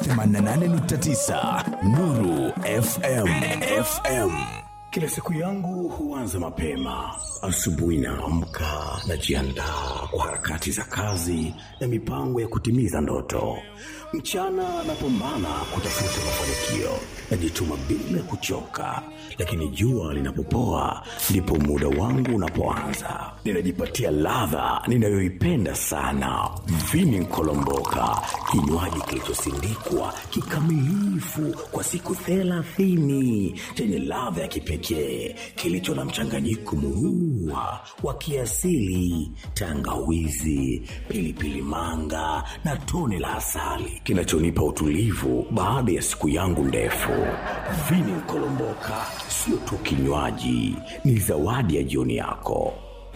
88.9 Nuru FM. FM. Kila siku yangu huanza mapema. Asubuhi naamka, najiandaa kwa harakati za kazi na mipango ya kutimiza ndoto. Mchana napambana kutafuta mafanikio, najituma bila kuchoka, lakini jua linapopoa ndipo muda wangu unapoanza. Ninajipatia ladha ninayoipenda sana, vini nkolomboka, kinywaji kilichosindikwa kikamilifu kwa siku thelathini chenye ladha ya kipekee kilicho na mchanganyiko muua wa kiasili, tangawizi, pilipili manga na tone la asali kinachonipa utulivu baada ya siku yangu ndefu. Vini Nkolomboka sio tu kinywaji, ni zawadi ya jioni yako.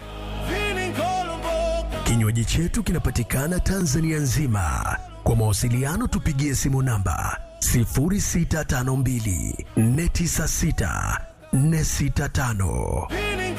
Kinywaji chetu kinapatikana Tanzania nzima. Kwa mawasiliano tupigie simu namba 0652 496 465.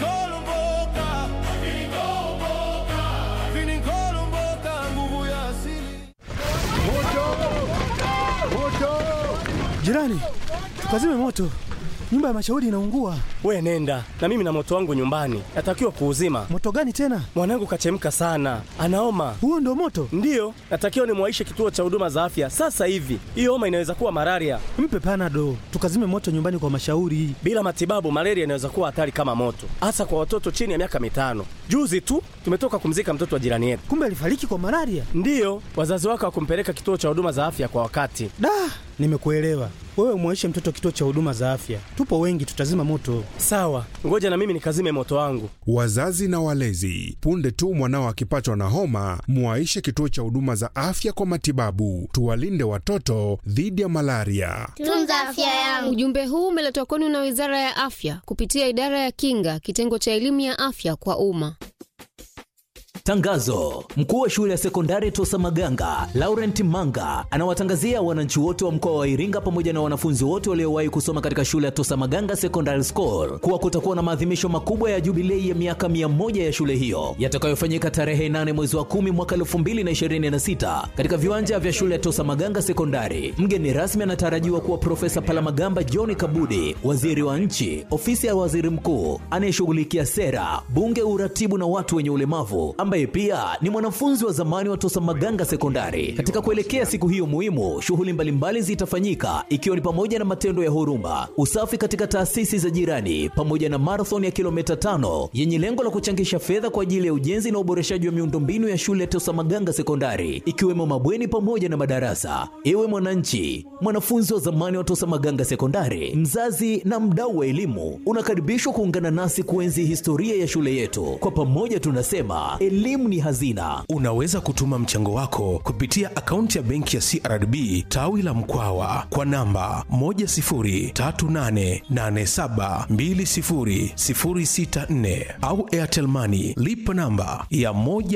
Jirani, tukazime moto, nyumba ya mashauri inaungua. We nenda na mimi na moto wangu nyumbani, natakiwa kuuzima. Moto gani tena? Mwanangu kachemka sana, anaoma. Huo ndo moto? Ndiyo, natakiwa nimwaishe kituo cha huduma za afya sasa hivi. Hiyo homa inaweza kuwa malaria. Mpe panado, tukazime moto nyumbani kwa mashauri. Bila matibabu, malaria inaweza kuwa hatari kama moto, hasa kwa watoto chini ya miaka mitano. Juzi tu tumetoka kumzika mtoto wa jirani yetu. Kumbe alifariki kwa malaria? Ndiyo, wazazi wake hawakumpeleka kituo cha huduma za afya kwa wakati. Da, nimekuelewa. Wewe umwaishe mtoto kituo cha huduma za afya, tupo wengi, tutazima moto. Sawa, ngoja na mimi nikazime moto wangu. Wazazi na walezi, punde tu mwanao akipatwa na homa, muwaishe kituo cha huduma za afya kwa matibabu. Tuwalinde watoto dhidi ya malaria. Tunza afya yangu. Ujumbe huu umeletwa kwenu na Wizara ya Afya kupitia Idara ya Kinga, kitengo cha elimu ya afya kwa umma. Tangazo: mkuu wa shule ya sekondari Tosa Maganga Laurent Manga anawatangazia wananchi wote wa mkoa wa Iringa pamoja na wanafunzi wote waliowahi kusoma katika shule ya Tosa Maganga Secondary School kuwa kutakuwa na maadhimisho makubwa ya jubilei ya miaka mia moja ya shule hiyo yatakayofanyika tarehe 8 mwezi wa 10 mwaka 2026 katika viwanja vya shule ya Tosa Maganga Sekondari. Mgeni rasmi anatarajiwa kuwa Profesa Palamagamba John Kabudi, waziri wa nchi, ofisi ya waziri mkuu anayeshughulikia sera, bunge, uratibu na watu wenye ulemavu ambaye pia ni mwanafunzi wa zamani wa Tosa Maganga Sekondari. Katika kuelekea siku hiyo muhimu, shughuli mbalimbali zitafanyika ikiwa ni pamoja na matendo ya huruma, usafi katika taasisi za jirani, pamoja na marathon ya kilomita tano yenye lengo la kuchangisha fedha kwa ajili ya ujenzi na uboreshaji wa miundombinu ya shule ya Tosa Maganga Sekondari, ikiwemo mabweni pamoja na madarasa. Ewe mwananchi, mwanafunzi wa zamani wa Tosa Maganga Sekondari, mzazi na mdau wa elimu, unakaribishwa kuungana nasi kuenzi historia ya shule yetu. Kwa pamoja tunasema elimu ni hazina. Unaweza kutuma mchango wako kupitia akaunti ya benki ya CRDB tawi la Mkwawa kwa namba 10388720064 au Airtel Money lipa namba ya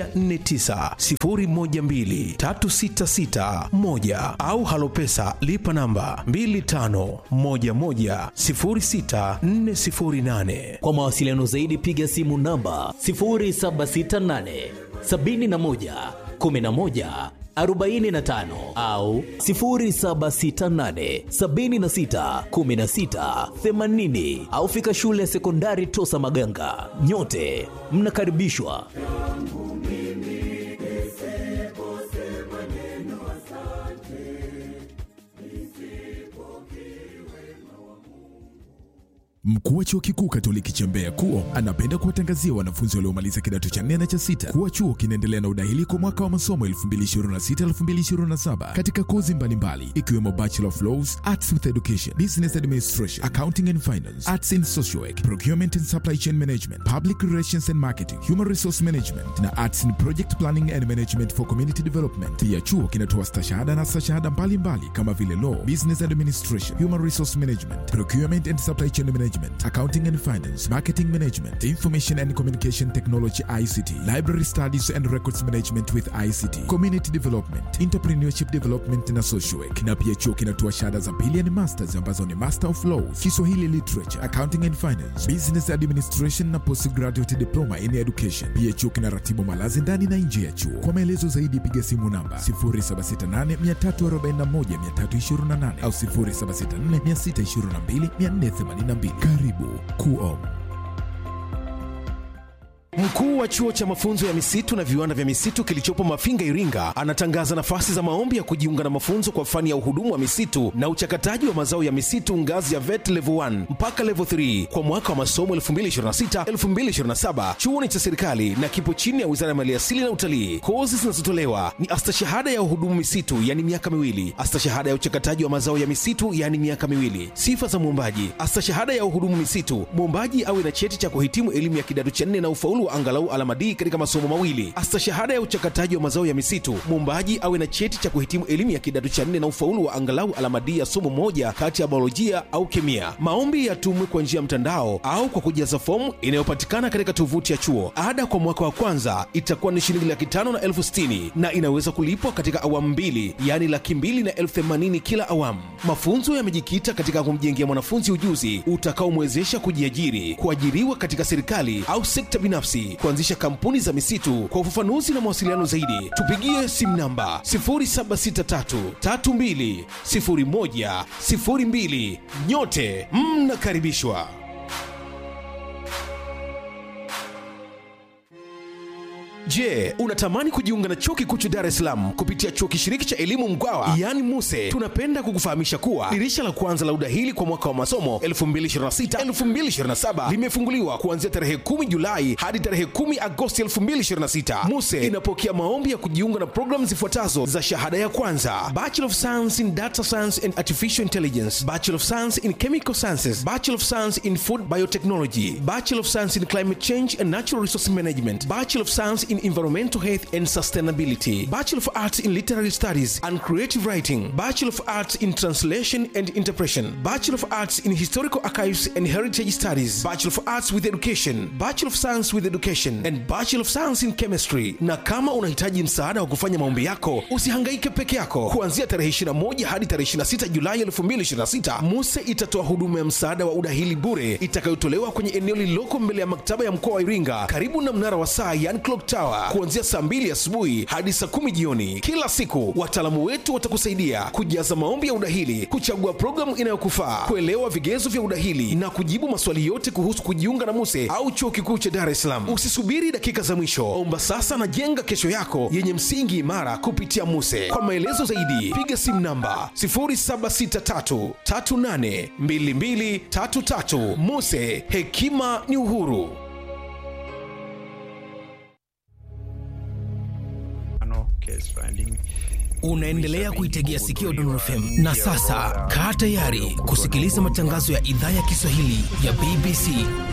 1490123661 au Halopesa lipa namba 25110648. Kwa mawasiliano zaidi piga simu namba 0768 71 11 45 au 0768 76 16 80 au fika shule ya sekondari Tosa Maganga. Nyote mnakaribishwa. Mkuu wa chuo kikuu Katoliki cha Mbeya KUO anapenda kuwatangazia wanafunzi waliomaliza kidato cha nne na cha sita kuwa chuo kinaendelea na udahili kwa mwaka wa masomo 2026-2027 katika kozi mbalimbali ikiwemo Bachelor of Laws, Arts with Education, Business Administration, Accounting and Finance, Arts in Social Work, Procurement and Supply Chain Management, Public Relations and Marketing, Human Resource Management na Arts in Project Planning and Management for Community Development. Pia chuo kinatoa stashahada na stashahada mbalimbali kama vile Law, Business Administration, Human Resource Management, Procurement and Supply Chain Management Management, Accounting and Finance, Marketing Management, Information and Communication Technology ICT, Library Studies and Records Management with ICT, Community Development, Entrepreneurship Development na Social Work. Na pia chuo kinatoa shahada za pili yani masters ambazo ni Master of Laws, Kiswahili Literature, Accounting and Finance, Business Administration na Postgraduate Diploma in Education. Pia chuo kinaratibu malazi ndani na nje ya chuo. Kwa maelezo zaidi piga simu namba 0768341328 au 0764622482. Karibu Kuom. Mkuu wa chuo cha mafunzo ya misitu na viwanda vya misitu kilichopo Mafinga, Iringa, anatangaza nafasi za maombi ya kujiunga na mafunzo kwa fani ya uhudumu wa misitu na uchakataji wa mazao ya misitu ngazi ya VET level 1 mpaka level 3 kwa mwaka wa masomo 2026-2027. Chuo ni cha serikali na kipo chini ya Wizara ya Maliasili na Utalii. Kozi zinazotolewa ni astashahada ya uhudumu misitu, yani miaka miwili, astashahada ya uchakataji wa mazao ya misitu, yani miaka miwili. Sifa za mwombaji: astashahada ya uhudumu misitu, mwombaji awe na cheti cha kuhitimu elimu ya kidato cha nne na ufaulu wa angalau alama D katika masomo mawili. Astashahada ya uchakataji wa mazao ya misitu, mwombaji awe na cheti cha kuhitimu elimu ya kidato cha nne na ufaulu wa angalau alama D ya somo moja kati ya biolojia au kemia. Maombi yatumwe kwa njia ya mtandao au kwa kujaza fomu inayopatikana katika tovuti ya chuo. Ada kwa mwaka wa kwanza itakuwa ni shilingi laki tano na elfu sitini na inaweza kulipwa katika awamu mbili, yaani laki mbili na elfu themanini kila awamu. Mafunzo yamejikita katika kumjengea mwanafunzi ujuzi utakaomwezesha kujiajiri, kuajiriwa katika serikali au sekta binafsi, kuanzisha kampuni za misitu. Kwa ufafanuzi na mawasiliano zaidi, tupigie simu namba 0763320102. Nyote mnakaribishwa. Je, unatamani kujiunga na chuo kikuu cha Dar es Salaam kupitia chuo kishiriki cha elimu Mkwawa yaani MUSE? Tunapenda kukufahamisha kuwa dirisha la kwanza la udahili kwa mwaka wa masomo 2026-2027 limefunguliwa kuanzia tarehe 10 Julai hadi tarehe 10 Agosti 2026. MUSE inapokea maombi ya kujiunga na programu zifuatazo za shahada ya kwanza: Bachelor of Science in Data Science and Artificial Intelligence, Bachelor of Science in Chemical Sciences, Bachelor of Science in Food Biotechnology, Bachelor of Science in Climate Change and Natural Resource Management, Bachelor of Science in Environmental Health and Sustainability, Bachelor of Arts in Literary Studies and Creative Writing, Bachelor of Arts in Translation and Interpretation, Bachelor of Arts in Historical Archives and Heritage Studies, Bachelor of Arts with Education, Bachelor of Science with Education and Bachelor of Science in Chemistry. Na kama unahitaji msaada wa kufanya maombi yako, usihangaike peke yako. Kuanzia tarehe 21 hadi tarehe 26 Julai 2026, MUSE itatoa huduma ya msaada wa udahili bure itakayotolewa kwenye eneo lililoko mbele ya maktaba ya mkoa wa Iringa karibu na mnara wa saa yani clock tower kuanzia saa 2 asubuhi hadi saa 10 jioni kila siku. Wataalamu wetu watakusaidia kujaza maombi ya udahili, kuchagua programu inayokufaa, kuelewa vigezo vya udahili na kujibu maswali yote kuhusu kujiunga na MUSE au chuo kikuu cha Dar es Salaam. Usisubiri dakika za mwisho, omba sasa na jenga kesho yako yenye msingi imara kupitia MUSE. Kwa maelezo zaidi, piga simu namba 0763382233. MUSE, hekima ni uhuru. Unaendelea kuitegea sikio Dondon FM na sasa kaa tayari kusikiliza matangazo ya idhaa ya Kiswahili ya BBC.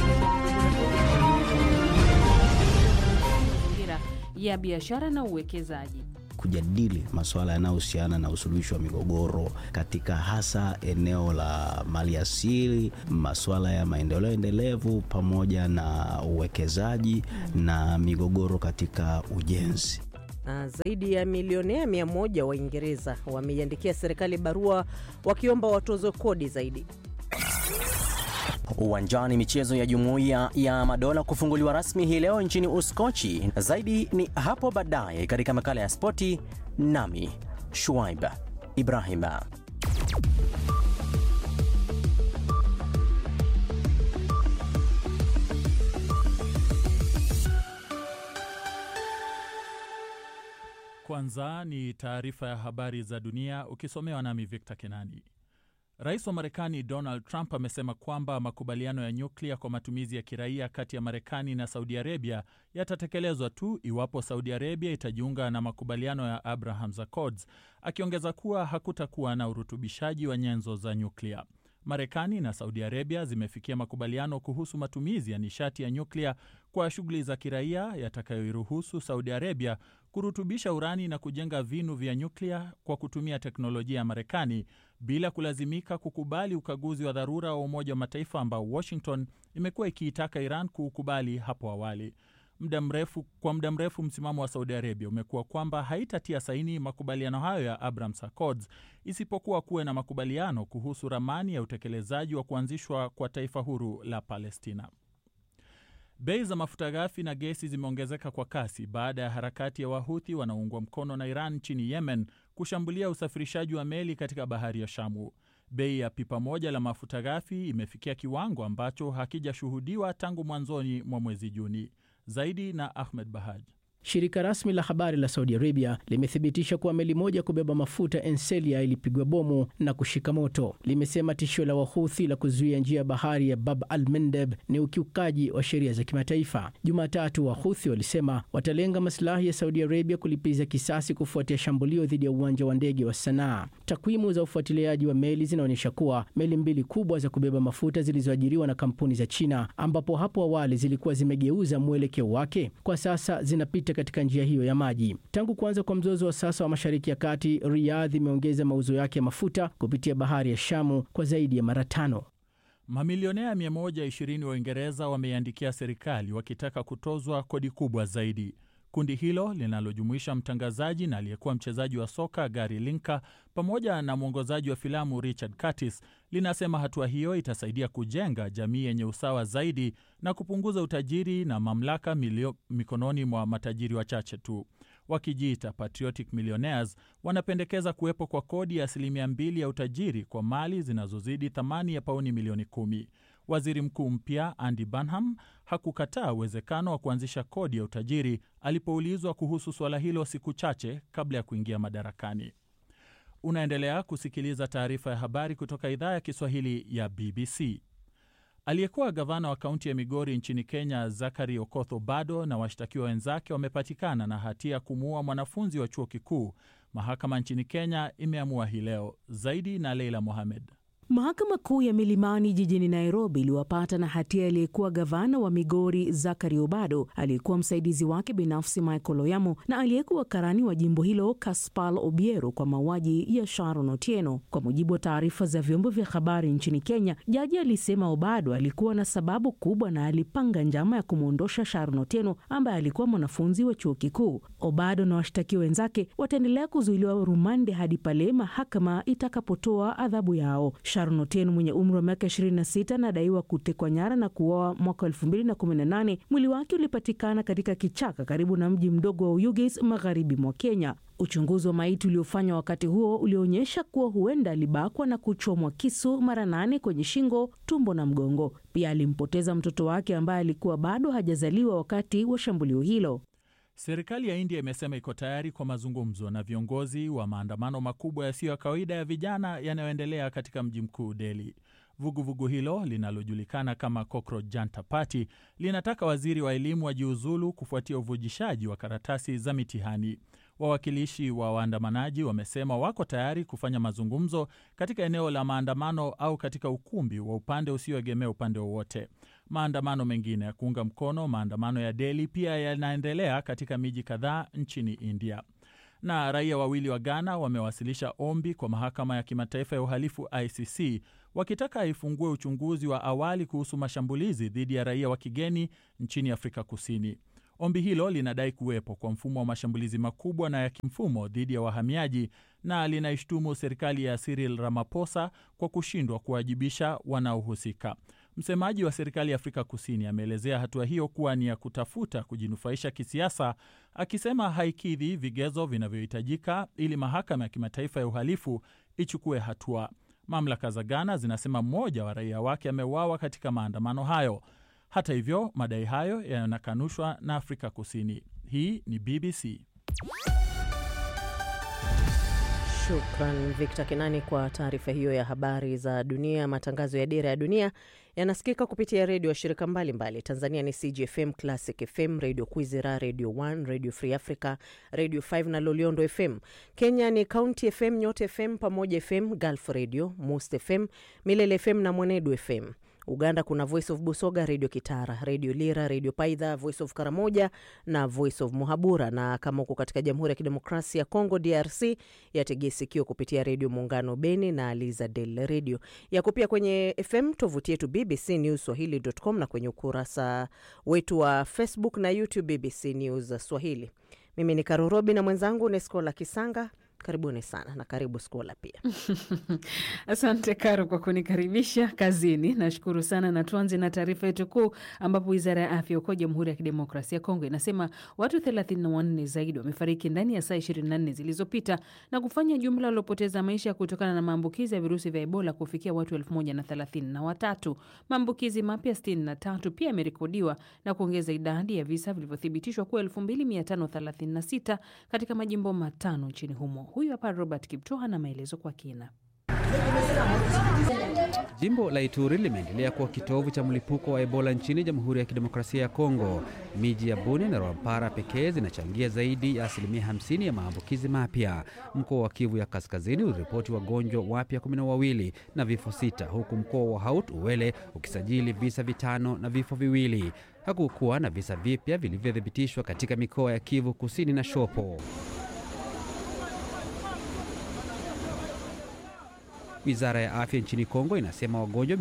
mazingira ya biashara na uwekezaji. kujadili masuala yanayohusiana na usuluhishi wa migogoro katika hasa eneo la maliasili, masuala ya maendeleo endelevu pamoja na uwekezaji na migogoro katika ujenzi. Na zaidi ya milionea mia moja Waingereza wameiandikia serikali barua wakiomba watozwe kodi zaidi. Uwanjani, michezo ya Jumuiya ya Madola kufunguliwa rasmi hii leo nchini Uskochi. Zaidi ni hapo baadaye katika makala ya spoti, nami Shuaib Ibrahim. Kwanza ni taarifa ya habari za dunia ukisomewa nami Victor Kenani. Rais wa Marekani Donald Trump amesema kwamba makubaliano ya nyuklia kwa matumizi ya kiraia kati ya Marekani na Saudi Arabia yatatekelezwa tu iwapo Saudi Arabia itajiunga na makubaliano ya Abraham Accords, akiongeza kuwa hakutakuwa na urutubishaji wa nyenzo za nyuklia. Marekani na Saudi Arabia zimefikia makubaliano kuhusu matumizi ya nishati ya nyuklia kwa shughuli za kiraia yatakayoiruhusu Saudi Arabia kurutubisha urani na kujenga vinu vya nyuklia kwa kutumia teknolojia ya Marekani bila kulazimika kukubali ukaguzi wa dharura wa Umoja wa Mataifa ambao Washington imekuwa ikiitaka Iran kuukubali hapo awali. Muda mrefu, kwa muda mrefu msimamo wa Saudi Arabia umekuwa kwamba haitatia saini makubaliano hayo ya Abraham Accords isipokuwa kuwe na makubaliano kuhusu ramani ya utekelezaji wa kuanzishwa kwa taifa huru la Palestina. Bei za mafuta ghafi na gesi zimeongezeka kwa kasi baada ya harakati ya Wahuthi wanaoungwa mkono na Iran nchini Yemen kushambulia usafirishaji wa meli katika bahari ya Shamu. Bei ya pipa moja la mafuta ghafi imefikia kiwango ambacho hakijashuhudiwa tangu mwanzoni mwa mwezi Juni. Zaidi na Ahmed Bahaj. Shirika rasmi la habari la Saudi Arabia limethibitisha kuwa meli moja kubeba mafuta Enselia ilipigwa bomu na kushika moto. Limesema tishio la Wahuthi la kuzuia njia ya bahari ya Bab al Mandeb ni ukiukaji wa sheria za kimataifa. Jumatatu, Wahuthi walisema watalenga masilahi ya Saudi Arabia kulipiza kisasi kufuatia shambulio dhidi ya uwanja wa ndege wa Sanaa. Takwimu za ufuatiliaji wa meli zinaonyesha kuwa meli mbili kubwa za kubeba mafuta zilizoajiriwa na kampuni za China, ambapo hapo awali zilikuwa zimegeuza mwelekeo wake, kwa sasa zinapita katika njia hiyo ya maji. Tangu kuanza kwa mzozo wa sasa wa Mashariki ya Kati, Riyadh imeongeza mauzo yake ya mafuta kupitia bahari ya Shamu kwa zaidi ya mara tano. Mamilionea 120 wa Uingereza wameiandikia serikali wakitaka kutozwa kodi kubwa zaidi. Kundi hilo linalojumuisha mtangazaji na aliyekuwa mchezaji wa soka Gary Lineker pamoja na mwongozaji wa filamu Richard Curtis linasema hatua hiyo itasaidia kujenga jamii yenye usawa zaidi na kupunguza utajiri na mamlaka milio, mikononi mwa matajiri wachache tu. Wakijiita patriotic millionaires, wanapendekeza kuwepo kwa kodi ya asilimia mbili ya utajiri kwa mali zinazozidi thamani ya pauni milioni kumi. Waziri mkuu mpya Andy Burnham hakukataa uwezekano wa kuanzisha kodi ya utajiri alipoulizwa kuhusu suala hilo siku chache kabla ya kuingia madarakani. Unaendelea kusikiliza taarifa ya habari kutoka idhaa ya Kiswahili ya BBC. Aliyekuwa gavana wa kaunti ya Migori nchini Kenya, Zachary Okoth Obado na washtakiwa wenzake wamepatikana na hatia ya kumuua mwanafunzi wa chuo kikuu. Mahakama nchini Kenya imeamua hii leo. Zaidi na Leila Mohamed. Mahakama Kuu ya Milimani jijini Nairobi iliwapata na hatia aliyekuwa gavana wa Migori Zachary Obado, aliyekuwa msaidizi wake binafsi Michael Oyamo na aliyekuwa karani wa jimbo hilo Kaspal Obiero kwa mauaji ya Sharon Otieno. Kwa mujibu wa taarifa za vyombo vya habari nchini Kenya, jaji alisema Obado alikuwa na sababu kubwa na alipanga njama ya kumwondosha Sharon Otieno ambaye alikuwa mwanafunzi wa chuo kikuu. Obado na washtakiwa wenzake wataendelea kuzuiliwa rumande hadi pale mahakama itakapotoa adhabu yao. Sharon Otieno mwenye umri wa miaka 26 anadaiwa kutekwa nyara na kuuawa mwaka 2018. Mwili wake ulipatikana katika kichaka karibu na mji mdogo wa Uyugis magharibi mwa Kenya. Uchunguzi wa maiti uliofanywa wakati huo ulionyesha kuwa huenda alibakwa na kuchomwa kisu mara nane kwenye shingo, tumbo na mgongo. Pia alimpoteza mtoto wake ambaye alikuwa bado hajazaliwa wakati wa shambulio hilo. Serikali ya India imesema iko tayari kwa mazungumzo na viongozi wa maandamano makubwa yasiyo ya kawaida ya vijana yanayoendelea katika mji mkuu Delhi. Vuguvugu vugu hilo linalojulikana kama Cockroach Janta Party linataka waziri wa elimu wajiuzulu kufuatia uvujishaji wa karatasi za mitihani. Wawakilishi wa waandamanaji wamesema wako tayari kufanya mazungumzo katika eneo la maandamano au katika ukumbi wa upande usioegemea upande wowote. Maandamano mengine ya kuunga mkono maandamano ya Delhi pia yanaendelea katika miji kadhaa nchini India. Na raia wawili wa Ghana wamewasilisha ombi kwa mahakama ya kimataifa ya uhalifu ICC wakitaka ifungue uchunguzi wa awali kuhusu mashambulizi dhidi ya raia wa kigeni nchini Afrika Kusini. Ombi hilo linadai kuwepo kwa mfumo wa mashambulizi makubwa na ya kimfumo dhidi ya wahamiaji na linaishtumu serikali ya Cyril Ramaphosa kwa kushindwa kuwajibisha wanaohusika. Msemaji wa serikali ya Afrika Kusini ameelezea hatua hiyo kuwa ni ya kutafuta kujinufaisha kisiasa, akisema haikidhi vigezo vinavyohitajika ili mahakama ya kimataifa ya uhalifu ichukue hatua. Mamlaka za Ghana zinasema mmoja wa raia wake ameuawa katika maandamano hayo. Hata hivyo, madai hayo yanakanushwa na Afrika Kusini. Hii ni BBC. Shukran Victor Kenani kwa taarifa hiyo ya habari za dunia. Matangazo ya Dira ya Dunia yanasikika kupitia redio ya shirika mbalimbali. Tanzania ni CGFM, Classic FM, Radio Kwizera, Radio 1, Radio Free Africa, Radio 5 na Loliondo FM. Kenya ni County FM, Nyota FM, Pamoja FM, Gulf Radio, Most FM, Milele FM na Mwenedu FM. Uganda kuna Voice of Busoga, Redio Kitara, Redio Lira, Redio Paidha, Voice of Karamoja na Voice of Muhabura. Na kama uko katika Jamhuri ya Kidemokrasia ya Kongo, DRC, yategee sikio kupitia Redio Muungano Beni na Liza Del Radio. Yako pia kwenye FM, tovuti yetu BBC News Swahili.com na kwenye ukurasa wetu wa Facebook na YouTube BBC News Swahili. Mimi ni Karorobi na mwenzangu ni Skola Kisanga. Karibuni sana na karibu Skola pia. Asante Karo kwa kunikaribisha kazini, nashukuru sana. Na tuanze na taarifa yetu kuu, ambapo wizara ya afya huko Jamhuri ya Kidemokrasia ya Kongo inasema watu 34 zaidi wamefariki ndani ya saa 24 zilizopita na kufanya jumla waliopoteza maisha kutokana na maambukizi ya virusi vya Ebola kufikia watu 1033. Maambukizi mapya 63 pia yamerekodiwa na kuongeza idadi ya visa vilivyothibitishwa kuwa 2536 katika majimbo matano nchini humo. Huyu hapa Robert Kiptoa na maelezo kwa kina. Jimbo la Ituri limeendelea kuwa kitovu cha mlipuko wa Ebola nchini Jamhuri ya Kidemokrasia ya Kongo. Miji ya Buni na Rwampara pekee zinachangia zaidi ya asilimia 50 ya maambukizi mapya. Mkoa wa Kivu ya Kaskazini uliripoti wagonjwa wapya kumi na wawili na vifo sita, huku mkoa wa Haut Uele ukisajili visa vitano na vifo viwili. Hakukuwa na visa vipya vilivyothibitishwa katika mikoa ya Kivu Kusini na Shopo. Wizara ya afya nchini Kongo inasema wagonjwa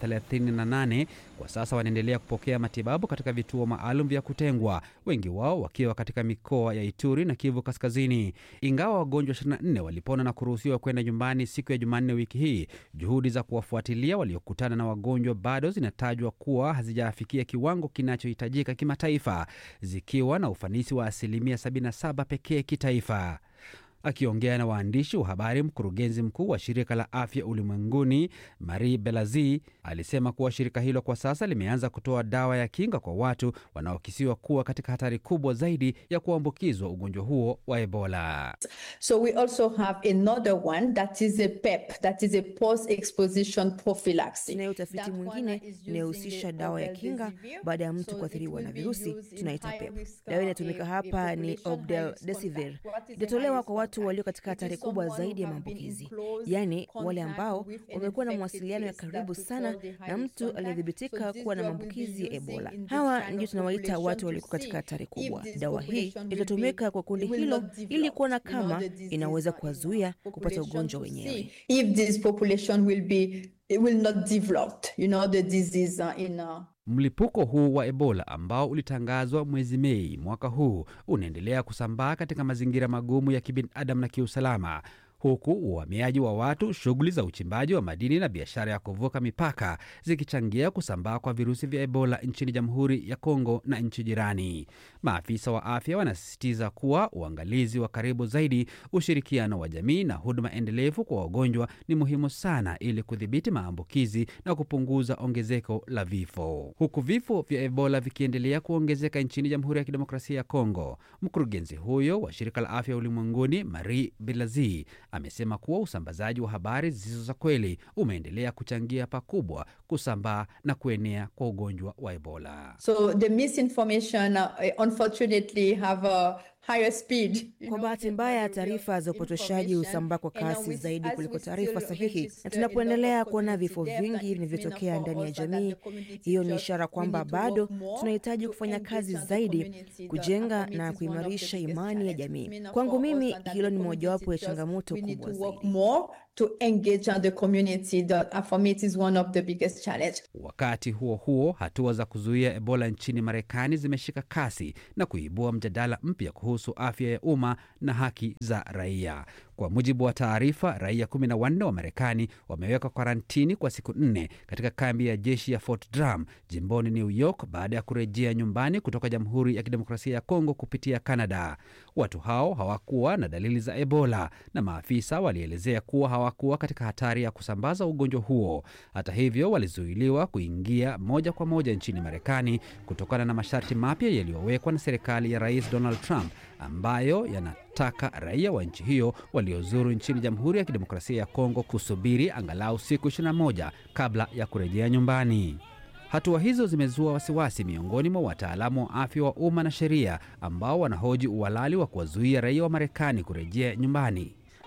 738 kwa sasa wanaendelea kupokea matibabu katika vituo maalum vya kutengwa, wengi wao wakiwa katika mikoa ya Ituri na Kivu Kaskazini. Ingawa wagonjwa 24 walipona na kuruhusiwa kwenda nyumbani siku ya Jumanne wiki hii, juhudi za kuwafuatilia waliokutana na wagonjwa bado zinatajwa kuwa hazijafikia kiwango kinachohitajika kimataifa, zikiwa na ufanisi wa asilimia 77 pekee kitaifa. Akiongea na waandishi wa habari, mkurugenzi mkuu wa shirika la afya ulimwenguni Marie Belazi alisema kuwa shirika hilo kwa sasa limeanza kutoa dawa ya kinga kwa watu wanaokisiwa kuwa katika hatari kubwa zaidi ya kuambukizwa ugonjwa huo wa Ebola. So we also have another one that is a PEP, that is a post exposition prophylaxis. Tunayo utafiti mwingine inayohusisha dawa ya kinga baada ya mtu kuathiriwa na virusi, tunaita PEP. Dawa inatumika hapa ni Obdelsivir, itatolewa kwa watu walio katika hatari kubwa zaidi ya maambukizi, yaani wale ambao wamekuwa na mawasiliano ya karibu sana na mtu aliyethibitika kuwa na maambukizi ya Ebola. Hawa ndio tunawaita watu walioko katika hatari kubwa. Dawa hii itatumika kwa kundi hilo ili kuona kama inaweza kuwazuia kupata ugonjwa wenyewe. If this population will be will not develop, you know, the disease uh, in uh, Mlipuko huu wa Ebola ambao ulitangazwa mwezi Mei mwaka huu unaendelea kusambaa katika mazingira magumu ya kibinadamu na kiusalama huku uhamiaji wa watu, shughuli za uchimbaji wa madini na biashara ya kuvuka mipaka zikichangia kusambaa kwa virusi vya Ebola nchini Jamhuri ya Kongo na nchi jirani. Maafisa wa afya wanasisitiza kuwa uangalizi wa karibu zaidi, ushirikiano wa jamii na huduma endelevu kwa wagonjwa ni muhimu sana ili kudhibiti maambukizi na kupunguza ongezeko la vifo. Huku vifo vya Ebola vikiendelea kuongezeka nchini Jamhuri ya Kidemokrasia ya Kongo, mkurugenzi huyo wa shirika la afya ulimwenguni Marie Belazi amesema kuwa usambazaji wa habari zisizo za kweli umeendelea kuchangia pakubwa kusambaa na kuenea kwa ugonjwa wa Ebola. so the misinformation uh, unfortunately have a higher speed. Kwa bahati mbaya, taarifa za upotoshaji husambaa kwa kasi zaidi kuliko taarifa sahihi, na tunapoendelea kuona vifo vingi vinavyotokea ndani ya jamii, hiyo ni ishara kwamba bado tunahitaji kufanya kazi zaidi kujenga na kuimarisha imani ya jamii. Kwangu mimi, hilo ni mojawapo ya changamoto kubwa zaidi. More to engage on the community that uh, for me it is one of the biggest challenge. Wakati huo huo, hatua za kuzuia Ebola nchini Marekani zimeshika kasi na kuibua mjadala mpya kuhusu afya ya umma na haki za raia. Kwa mujibu wa taarifa, raia kumi na wanne wa Marekani wamewekwa karantini kwa siku nne katika kambi ya jeshi ya Fort Drum jimboni New York baada ya kurejea nyumbani kutoka Jamhuri ya Kidemokrasia ya Kongo kupitia Canada. Watu hao hawakuwa na dalili za Ebola na maafisa walielezea kuwa hawakuwa katika hatari ya kusambaza ugonjwa huo. Hata hivyo, walizuiliwa kuingia moja kwa moja nchini Marekani kutokana na masharti mapya yaliyowekwa na serikali ya Rais Donald Trump ambayo yanataka raia wa nchi hiyo waliozuru nchini Jamhuri ya Kidemokrasia ya Kongo kusubiri angalau siku 21 kabla ya kurejea nyumbani. Hatua hizo zimezua wasiwasi miongoni mwa wataalamu wa afya wa umma na sheria ambao wanahoji uhalali wa kuwazuia raia wa Marekani kurejea nyumbani.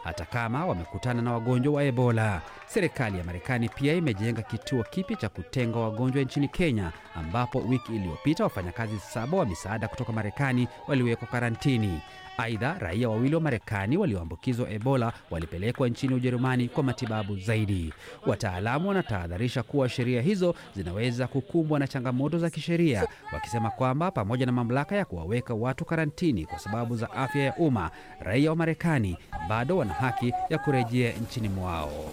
hata kama wamekutana na wagonjwa wa Ebola. Serikali ya Marekani pia imejenga kituo kipya cha kutenga wagonjwa nchini Kenya, ambapo wiki iliyopita wafanyakazi saba wa misaada kutoka Marekani waliwekwa karantini. Aidha, raia wawili wa Marekani walioambukizwa Ebola walipelekwa nchini Ujerumani kwa matibabu zaidi. Wataalamu wanatahadharisha kuwa sheria hizo zinaweza kukumbwa na changamoto za kisheria, wakisema kwamba pamoja na mamlaka ya kuwaweka watu karantini kwa sababu za afya ya umma, raia wa Marekani bado wana haki ya kurejea nchini mwao.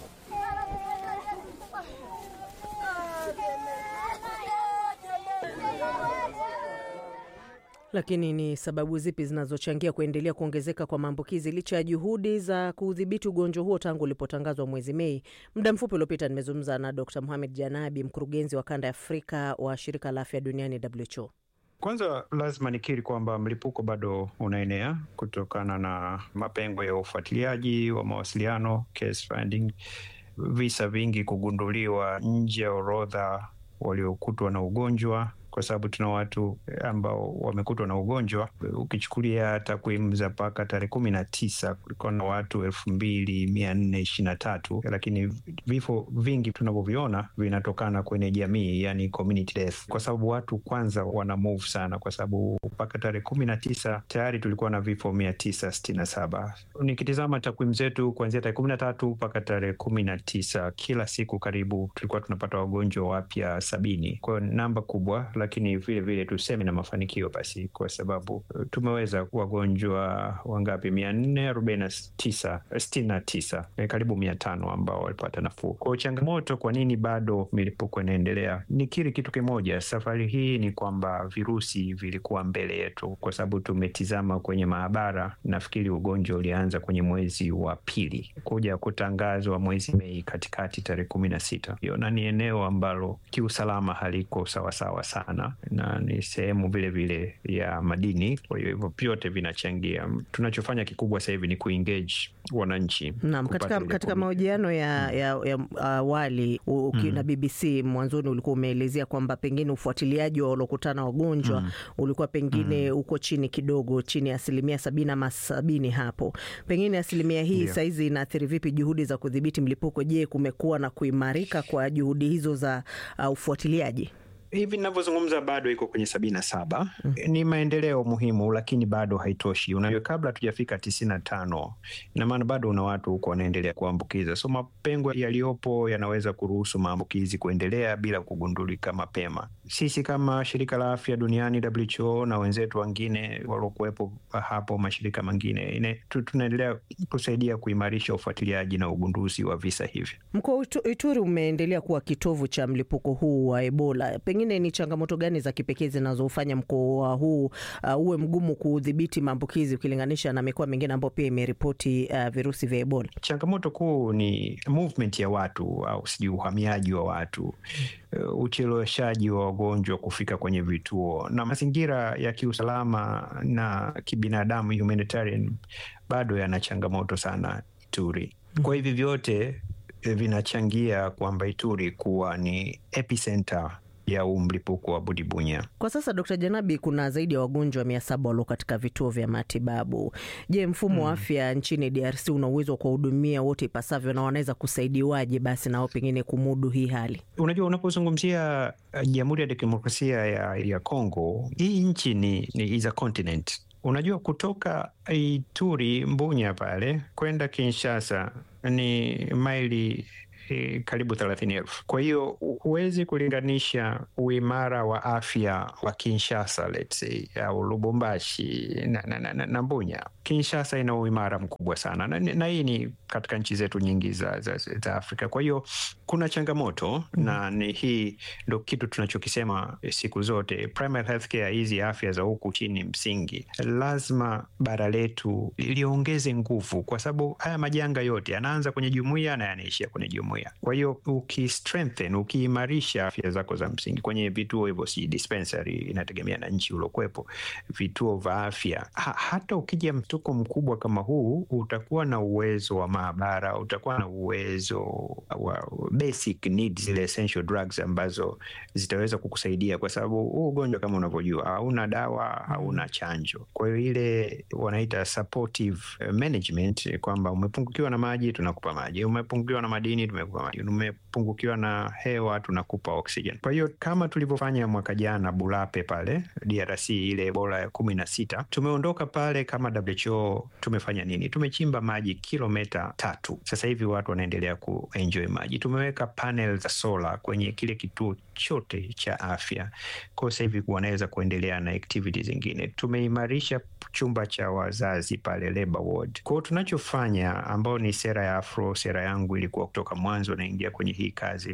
Lakini ni sababu zipi zinazochangia kuendelea kuongezeka kwa maambukizi licha ya juhudi za kudhibiti ugonjwa huo tangu ulipotangazwa mwezi Mei? Muda mfupi uliopita nimezungumza na Dr Mohamed Janabi, mkurugenzi wa kanda ya Afrika wa shirika la afya duniani WHO. Kwanza lazima nikiri kwamba mlipuko bado unaenea kutokana na mapengo ya ufuatiliaji wa mawasiliano, case finding, visa vingi kugunduliwa nje ya orodha waliokutwa na ugonjwa kwa sababu tuna watu ambao wamekutwa na ugonjwa. Ukichukulia takwimu za mpaka tarehe kumi na tisa kulikuwa na watu elfu mbili mia nne ishirini na tatu lakini vifo vingi tunavyoviona vinatokana kwenye jamii, yani community death, kwa sababu watu kwanza wana move sana, kwa sababu mpaka tarehe kumi na tisa tayari tulikuwa na vifo mia tisa sitini na saba. Nikitizama takwimu zetu kuanzia tarehe kumi na tatu mpaka tarehe kumi na tisa kila siku karibu tulikuwa tunapata wagonjwa wapya sabini, kwa hiyo namba kubwa lakini vile vile tuseme na mafanikio basi, kwa sababu tumeweza wagonjwa wangapi? mia nne arobaini na tisa sitini na tisa karibu mia tano ambao walipata nafuu. Kwa changamoto, kwa nini bado milipuko inaendelea? Nikiri kitu kimoja, safari hii ni kwamba virusi vilikuwa mbele yetu, kwa sababu tumetizama kwenye maabara. Nafikiri ugonjwa ulianza kwenye mwezi wa pili kuja kutangazwa mwezi Mei katikati, tarehe kumi na sita hiyo, na ni eneo ambalo kiusalama haliko sawasawa sana na ni sehemu vile vile ya madini. Kwa hiyo hivyo vyote vinachangia. Tunachofanya kikubwa sasa hivi ni kuengage wananchi. Naam, katika, katika mahojiano ya, ya, ya awali uh, mm. na BBC mwanzoni ulikuwa umeelezea kwamba pengine ufuatiliaji wa waliokutana wagonjwa mm. ulikuwa pengine uko chini kidogo, chini ya asilimia sabini ama sabini hapo. Pengine asilimia hii yeah. saizi inaathiri vipi juhudi za kudhibiti mlipuko? Je, kumekuwa na kuimarika kwa juhudi hizo za uh, ufuatiliaji? hivi ninavyozungumza bado iko kwenye sabini na saba. Mm. Ni maendeleo muhimu, lakini bado haitoshi. Unajua, kabla hatujafika tisini na tano, ina maana bado una watu huko wanaendelea kuambukiza, so mapengo yaliyopo yanaweza kuruhusu maambukizi kuendelea bila kugundulika mapema. Sisi kama shirika la afya duniani WHO na wenzetu wengine waliokuwepo hapo, mashirika mengine, tunaendelea kusaidia kuimarisha ufuatiliaji na ugunduzi wa visa hivi. Mkoa wa Ituri umeendelea kuwa kitovu cha mlipuko huu wa Ebola. Pengine ni changamoto gani za kipekee zinazofanya mkoa huu uh, uwe mgumu kudhibiti maambukizi ukilinganisha na mikoa mingine ambayo pia imeripoti uh, virusi vya Ebola? Changamoto kuu ni movement ya watu au sijui uhamiaji wa watu, uh, ucheleweshaji wa wagonjwa kufika kwenye vituo na mazingira ya kiusalama na kibinadamu, humanitarian, bado yana changamoto sana Ituri. Kwa hivi vyote vinachangia kwamba Ituri kuwa ni epicenter ya huu mlipuko wa Budibunya. Kwa sasa, Dkt. Janabi, kuna zaidi ya wagonjwa mia saba walio katika vituo vya matibabu. Je, mfumo hmm, wa afya nchini DRC una uwezo wa kuwahudumia wote ipasavyo na wanaweza kusaidiwaje basi nao pengine kumudu hii hali? Unajua, unapozungumzia Jamhuri ya Demokrasia ya, ya Kongo, hii nchi ni, ni is a continent. Unajua, kutoka Ituri Mbunya pale kwenda Kinshasa ni maili karibu thelathini elfu. Kwa hiyo huwezi kulinganisha uimara wa afya wa Kinshasa let's say au Lubumbashi na, na, na, na Mbunya. Kinshasa ina uimara mkubwa sana na, na hii ni katika nchi zetu nyingi za, za, za Afrika. Kwa hiyo kuna changamoto mm -hmm. na ni hii ndo kitu tunachokisema siku zote, primary healthcare, hizi afya za huku chini msingi, lazima bara letu liongeze nguvu, kwa sababu haya majanga yote yanaanza kwenye jumuiya na yanaishia kwenye jumuiya. jumuiya. Kwa hiyo ukistrengthen, ukiimarisha afya zako za msingi kwenye vituo hivyo, si dispensary, inategemea na nchi uliokuwepo, vituo vya afya ha, hata ukija mtuko mkubwa kama huu utakuwa na uwezo wa maabara, utakuwa na uwezo wa basic needs, zile essential drugs ambazo zitaweza kukusaidia, kwa sababu huu ugonjwa kama unavyojua hauna dawa, hauna chanjo. Kwa hiyo ile wanaita supportive management, kwamba umepungukiwa na maji, tunakupa maji, umepungukiwa na madini, tumekupa madini, umepungukiwa na hewa, tunakupa oxygen. Kwa hiyo kama tulivyofanya mwaka jana Bulape pale DRC, ile Ebola ya kumi na sita, tumeondoka pale kama WHO tumefanya nini? Tumechimba maji kilomita tatu. Sasa hivi watu wanaendelea kuenjoy maji. Tumeweka panel za sola kwenye kile kituo chote cha afya, kwa sasa hivi wanaweza kuendelea na activities zingine. Tumeimarisha chumba cha wazazi pale labor ward. Kwa hiyo tunachofanya, ambao ni sera ya Afro, sera yangu ilikuwa kutoka mwanzo naingia kwenye hii kazi,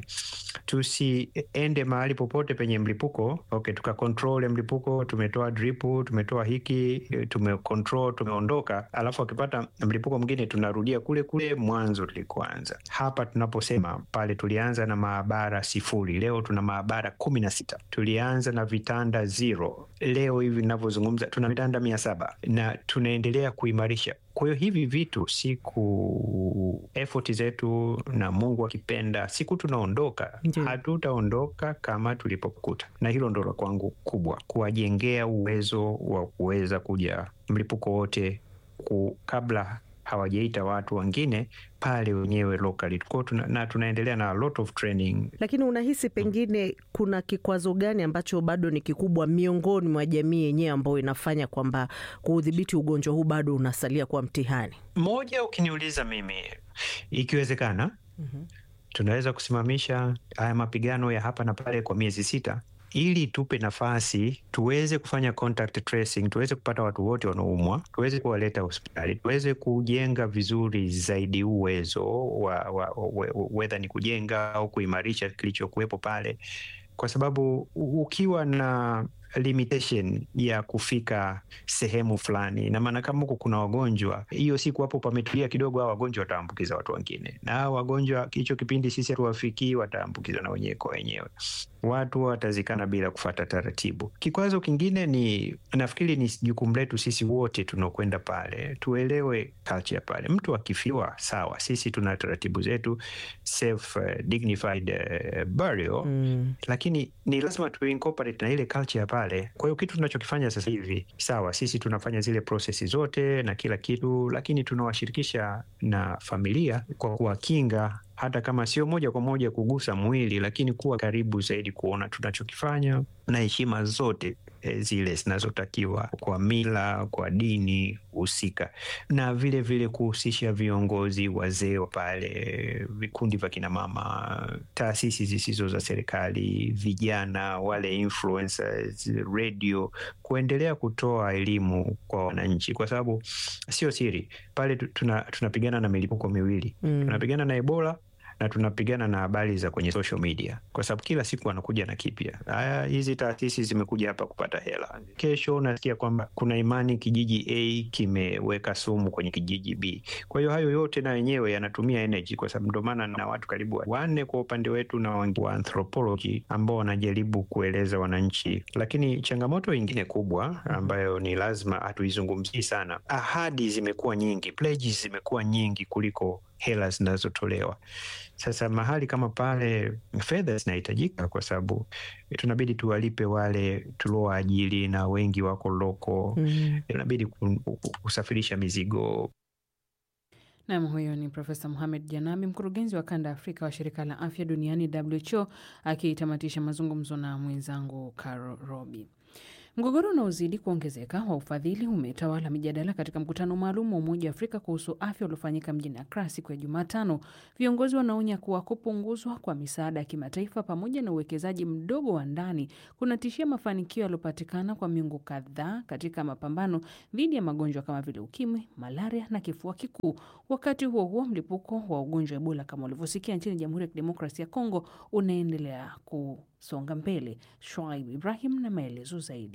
tusiende mahali popote penye mlipuko okay, tukakontrol mlipuko, tumetoa dripu, tumetoa hiki, tumecontrol, tumeondoka, alafu akipata mlipuko mwingine tunarudia kule kule mwanzo tulikoanza. Hapa tunaposema pale, tulianza na maabara sifuri, leo tuna maabara kumi na sita. Tulianza na vitanda zero, leo hivi ninavyozungumza tuna vitanda mia saba na tunaendelea kuimarisha. Kwa hiyo hivi vitu siku effort zetu na Mungu akipenda, siku tunaondoka, hatutaondoka kama tulipokuta, na hilo ndo la kwangu kubwa, kuwajengea uwezo wa kuweza kuja mlipuko wote ku, kabla hawajaita watu wengine pale wenyewe locally tuna, na tunaendelea na a lot of training. Lakini unahisi pengine kuna kikwazo gani ambacho bado ni kikubwa miongoni mwa jamii yenyewe ambayo inafanya kwamba kuudhibiti ugonjwa huu bado unasalia kuwa mtihani? Moja, ukiniuliza mimi, ikiwezekana mm-hmm. tunaweza kusimamisha haya mapigano ya hapa na pale kwa miezi sita ili tupe nafasi tuweze kufanya contact tracing, tuweze kupata watu wote wanaoumwa, tuweze kuwaleta hospitali, tuweze kujenga vizuri zaidi uwezo wa, wa, wa, wedha ni kujenga au kuimarisha kilichokuwepo pale, kwa sababu ukiwa na limitation ya kufika sehemu fulani, na maana kama huko kuna wagonjwa, hiyo siku hapo pametulia kidogo, hao wagonjwa wataambukiza watu wengine, na hao wagonjwa hicho kipindi sisi hatuwafikii, wataambukizwa na wenyewe kwa wenyewe, watu watazikana bila kufata taratibu. Kikwazo kingine ni nafikiri ni jukumu letu sisi wote tunaokwenda pale, tuelewe culture pale. Mtu akifiwa sawa, sisi tuna taratibu zetu safe, uh, dignified uh, burial mm. Lakini ni lazima tuincorporate na ile culture pale. Kwa hiyo kitu tunachokifanya sasa hivi sawa, sisi tunafanya zile prosesi zote na kila kitu, lakini tunawashirikisha na familia kwa kuwakinga hata kama sio moja kwa moja kugusa mwili, lakini kuwa karibu zaidi, kuona tunachokifanya na heshima zote e, zile zinazotakiwa kwa mila, kwa dini husika, na vile vile kuhusisha viongozi, wazee wa pale, vikundi vya kinamama, taasisi zisizo za serikali, vijana, wale influencers, radio, kuendelea kutoa elimu kwa wananchi, kwa sababu sio siri pale tunapigana tuna na milipuko miwili mm. tunapigana na Ebola na tunapigana na habari za kwenye social media, kwa sababu kila siku wanakuja na kipya. Haya, hizi taasisi zimekuja hapa kupata hela, kesho unasikia kwamba kuna imani kijiji A kimeweka sumu kwenye kijiji B. Kwa hiyo hayo yote na yenyewe yanatumia energy, kwa sababu ndio maana na watu karibu wanne kwa upande wetu na wa anthropology ambao wanajaribu kueleza wananchi, lakini changamoto ingine kubwa ambayo ni lazima hatuizungumzii sana, ahadi zimekuwa nyingi, pledges zimekuwa nyingi kuliko hela zinazotolewa. Sasa mahali kama pale fedha zinahitajika, kwa sababu tunabidi tuwalipe wale tuliowaajiri na wengi wako loko mm. Inabidi kusafirisha mizigo. Nam, huyo ni Profesa Mohamed Janabi, mkurugenzi wa kanda ya Afrika wa shirika la afya duniani WHO, akitamatisha mazungumzo na mwenzangu Caro Robi. Mgogoro unaozidi kuongezeka wa ufadhili umetawala mijadala katika mkutano maalum wa Umoja wa Afrika kuhusu afya uliofanyika mjini Accra siku ya Jumatano. Viongozi wanaonya kuwa kupunguzwa kwa misaada ya kimataifa pamoja na uwekezaji mdogo wa ndani kunatishia mafanikio yaliyopatikana kwa miongo kadhaa katika mapambano dhidi ya magonjwa kama vile ukimwi, malaria na kifua kikuu. Wakati huo huo, mlipuko wa ugonjwa wa Ebola kama ulivyosikia nchini Jamhuri ya Kidemokrasia ya Kongo unaendelea kusonga mbele. Shwaib Ibrahim na maelezo zaidi.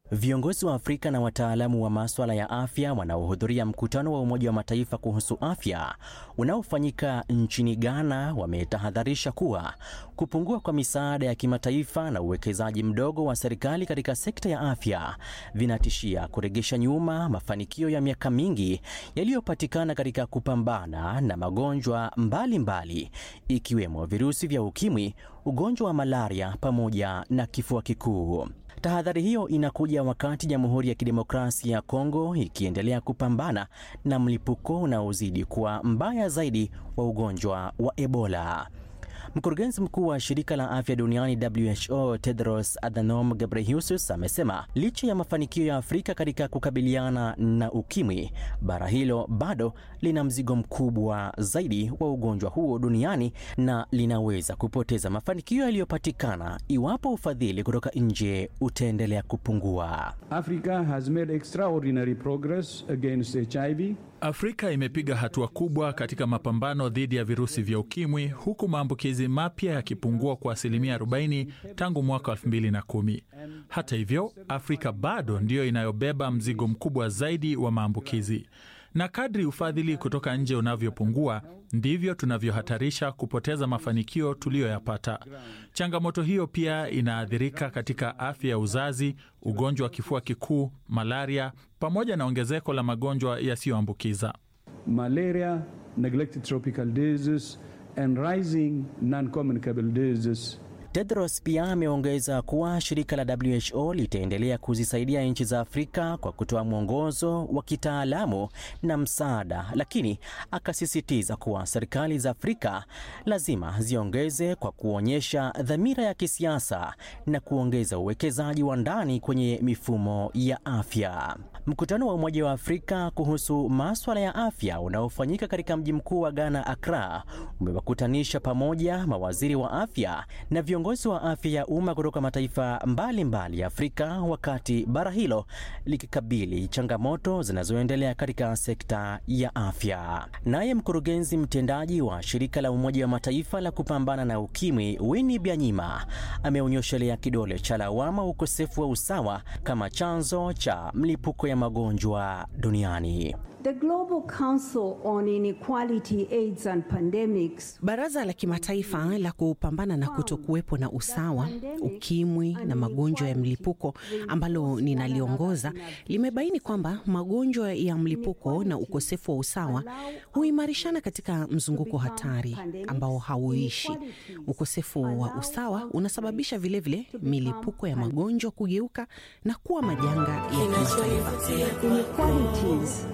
Viongozi wa Afrika na wataalamu wa maswala ya afya wanaohudhuria mkutano wa Umoja wa Mataifa kuhusu afya unaofanyika nchini Ghana wametahadharisha kuwa kupungua kwa misaada ya kimataifa na uwekezaji mdogo wa serikali katika sekta ya afya vinatishia kuregesha nyuma mafanikio ya miaka mingi yaliyopatikana katika kupambana na magonjwa mbalimbali mbali, ikiwemo virusi vya ukimwi, ugonjwa wa malaria pamoja na kifua kikuu. Tahadhari hiyo inakuja wakati Jamhuri ya Kidemokrasia ya Kongo ikiendelea kupambana na mlipuko unaozidi kuwa mbaya zaidi wa ugonjwa wa Ebola. Mkurugenzi mkuu wa shirika la afya duniani WHO Tedros Adhanom Ghebreyesus amesema licha ya mafanikio ya Afrika katika kukabiliana na ukimwi, bara hilo bado lina mzigo mkubwa zaidi wa ugonjwa huo duniani na linaweza kupoteza mafanikio yaliyopatikana iwapo ufadhili kutoka nje utaendelea kupungua. Africa has made extraordinary progress against HIV. Afrika imepiga hatua kubwa katika mapambano dhidi ya virusi vya ukimwi huku maambukizi mapya yakipungua kwa asilimia 40 tangu mwaka 2010. Hata hivyo, Afrika bado ndiyo inayobeba mzigo mkubwa zaidi wa maambukizi. Na kadri ufadhili kutoka nje unavyopungua ndivyo tunavyohatarisha kupoteza mafanikio tuliyoyapata. Changamoto hiyo pia inaathirika katika afya ya uzazi, ugonjwa wa kifua kikuu, malaria pamoja na ongezeko la magonjwa yasiyoambukiza. Malaria, neglected tropical diseases and rising non-communicable diseases Tedros pia ameongeza kuwa shirika la WHO litaendelea kuzisaidia nchi za Afrika kwa kutoa mwongozo wa kitaalamu na msaada, lakini akasisitiza kuwa serikali za Afrika lazima ziongeze kwa kuonyesha dhamira ya kisiasa na kuongeza uwekezaji wa ndani kwenye mifumo ya afya. Mkutano wa Umoja wa Afrika kuhusu maswala ya afya unaofanyika katika mji mkuu wa Ghana, Accra, umewakutanisha pamoja mawaziri wa afya na viongozi wa afya ya umma kutoka mataifa mbalimbali mbali ya Afrika, wakati bara hilo likikabili changamoto zinazoendelea katika sekta ya afya. Naye mkurugenzi mtendaji wa shirika la Umoja wa Mataifa la kupambana na ukimwi Winnie Byanyima ameonyeshelea kidole cha lawama ukosefu wa usawa kama chanzo cha mlipuko ya magonjwa duniani. The Global Council on Inequality, AIDS and Pandemics. Baraza la kimataifa la kupambana na kutokuwepo na usawa, ukimwi na magonjwa ya mlipuko ambalo ninaliongoza limebaini kwamba magonjwa ya mlipuko na ukosefu wa usawa huimarishana katika mzunguko hatari ambao hauishi. Ukosefu wa usawa unasababisha vilevile vile milipuko ya magonjwa kugeuka na kuwa majanga ya kimataifa.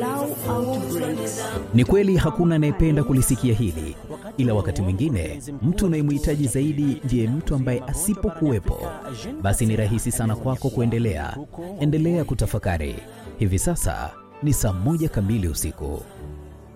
Ni kweli hakuna anayependa kulisikia hili, ila wakati mwingine mtu unayemhitaji zaidi ndiye mtu ambaye asipokuwepo, basi ni rahisi sana kwako kuendelea. Endelea kutafakari. Hivi sasa ni saa moja kamili usiku.